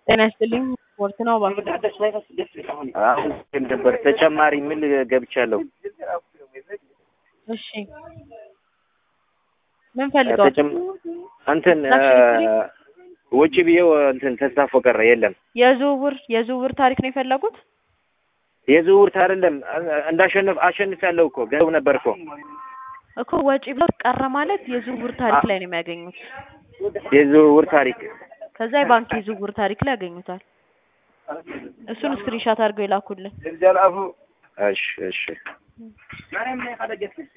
ጤና ይስጥልኝ ስፖርት ነው እባክዎ። አሁን ግን ነበር ተጨማሪ ምን ገብቻለሁ። እሺ ምን ፈልገው? ተጨም እንትን ውጭ ብዬው እንትን ተስታፎ ቀረ የለም። የዝውውር የዝውውር ታሪክ ነው የፈለጉት? የዝውውር አይደለም እንዳሸነፍ አሸንፊያለሁ እኮ ገንዘብ ነበር እኮ እኮ ወጪ ብለው ቀረ ማለት የዝውውር ታሪክ ላይ ነው የሚያገኙት። የዝውውር ታሪክ ከዛ የባንክ የዝውውር ታሪክ ላይ ያገኙታል። እሱን ስክሪንሻት አድርገው ይላኩልን። እሺ እሺ